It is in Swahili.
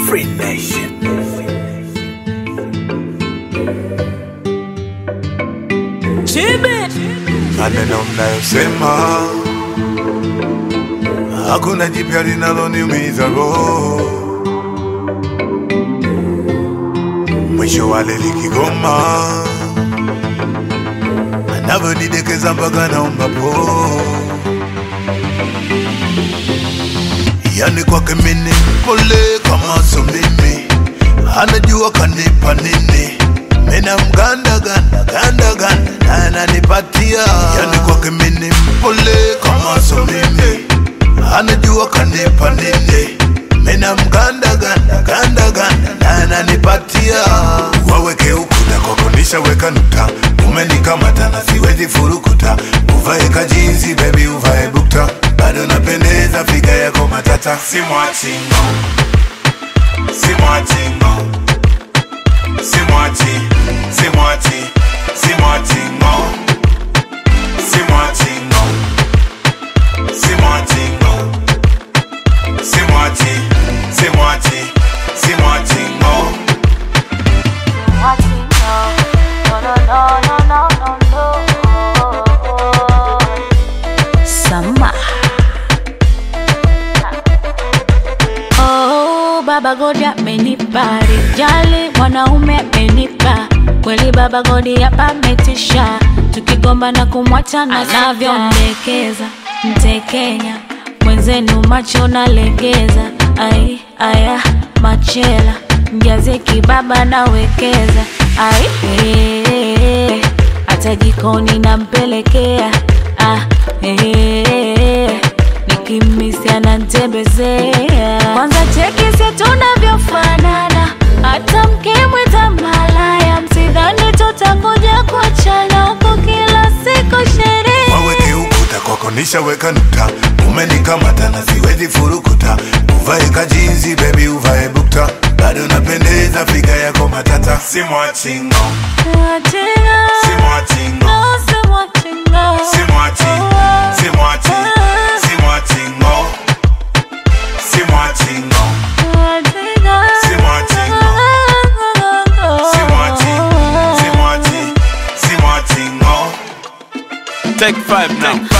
Free Nation. maneno mnayosema hakuna jipya linaloniumiza roho, mwisho wale likigoma anavyonidekeza mpaka naomba po, yani kwake mini pole kama so mimi, anajua kanipa nini mina mganda ganda ganda ganda na ananipatia yani kwake mini mpole kama so mimi anajua kanipa nini mina mganda ganda ganda ganda na ananipatia waweke ukuta kwako nishaweka nukta umenikamata na siwezi furukuta uvae kajinsi bebi uvae bukta bado napendeza figa yako matata simwachingo simwachingo Simwachi, simwachi, simwachi ngo Simwachi ngo Simwachi ngo Simwachi, simwachi, simwachi ngo Watching, no, no, no, no, no, no, no, no. Sama. Oh, Baba Godi amenipa rijali, mwanaume amenipa kweli. Baba Godi hapa ametisha, tukigomba na kumwacha na anavyondekeza mtekenya mwenzenu, macho nalegeza. Ai aya machela mjaze kibaba nawekeza. Ai eh, hata jikoni nampelekea. Ah, eh, nikimisi anantembezea. Kwanza cheki si tunavyofanana, hata mkimwita malaya, msidhani tutangoja kuachana huku kila siku sherehe. Waweke ukuta kwako nishaweka nukta umenikamata na siwezi furukuta uvae kajinsi bebi uvae bukta bado napendeza figa yako matata simwachi ngo Mwachinga, simwachi ngo no, si mwachinga. Simwachi, simwachi, simwachi ngo Simwachi ngo Mwachinga. Simwachi Simwachi, simwachi, simwachi ngo Take five now.